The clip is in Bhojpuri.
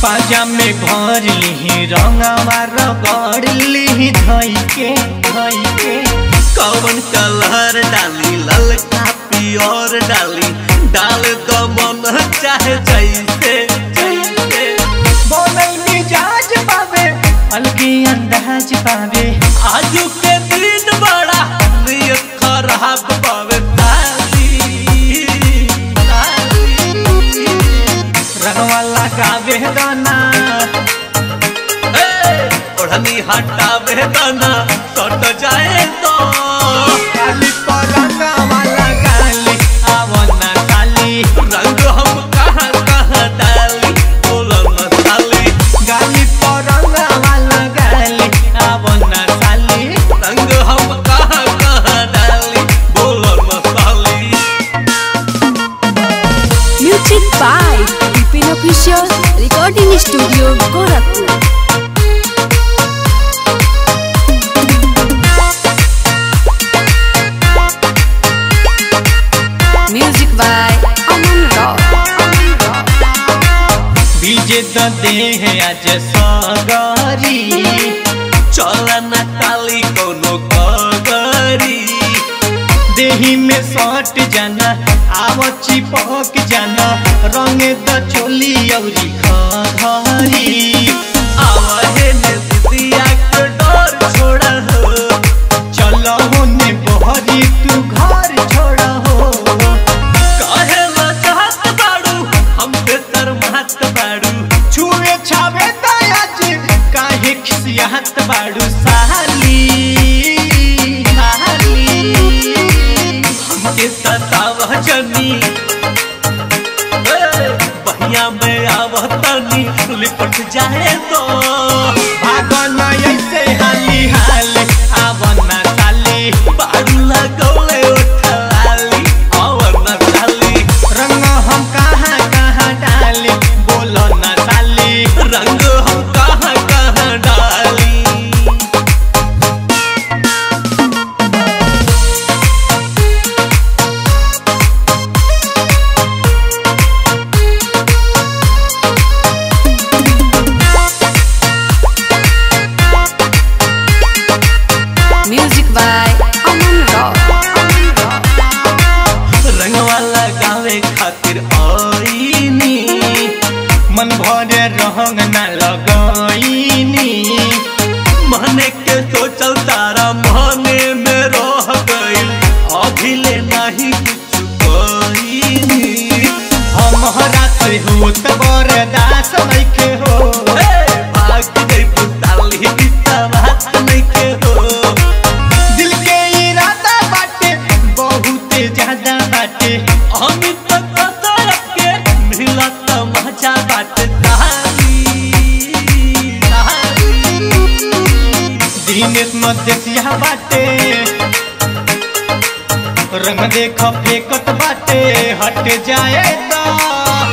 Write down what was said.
पाजा में घर लिही रंगवा रगड़ लिही धई के धई के कौन कलर डाली ललका पियर डाली डाल दो मन चाहे जैसे जैसे बोलल मिजाज पावे अलगी अंदाज पावे आजू के दिन बड़ा नियत खराब पावे ताली ताली रंगवा लगावे दाना ए, ओढ़नी हटावे दाना सट जाए तो काली पर रंगवा लगाली आवना काली रंग हम कहाँ कहाँ डाली बोलो न साली गाली पर रंगवा लगाली आवना काली रंग हम कहाँ कहाँ डाली बोलो न साली Music by Vipin Official Recording Studio Gorakhpur. Music by Aman Rao. बीजे द देह आज सगरी चल न ताली कोनो कगरी देही में सट जाना आव चिपक जाना रंग द चोली औरी खरी आवाहे ने दिया के डर छोड़ा हो चलो होने बहरी तू घर छोड़ा हो काहे ला चाहत बाड़ू हम पे शर्मात बाड़ू छुए छावे दयाज काहे खिसियात बाड़ू साली साली हमके सताव जनी ए, बहिया में आवतनी लिपट जाए तो भागन ऐसे हाली हाली आवना साली बाड़ू लगौले उठलाली अवन साली रंग हम कहाँ कहाँ डाली बोलो ना साली रंग हम कहाँ कहाँ डाली Music by Aman Rao. रंगवा लगावे खातिर आईनी मन भरे रंग न लगईनी मने के सोचल तारा मने में रह गइल अभी ले नहीं कुछ कईनी हमारा से होत बरदास नइखे हो ए, भाग गई पुताली बिता बात नहीं के हो दिल के इरादा बाटे बहुत ज्यादा बाटे अमित तरफ के मिला तमाचा बात ताली ताली दिनेश मदेशिया बाटे रंग देख फेकत बाटे हट जाए तो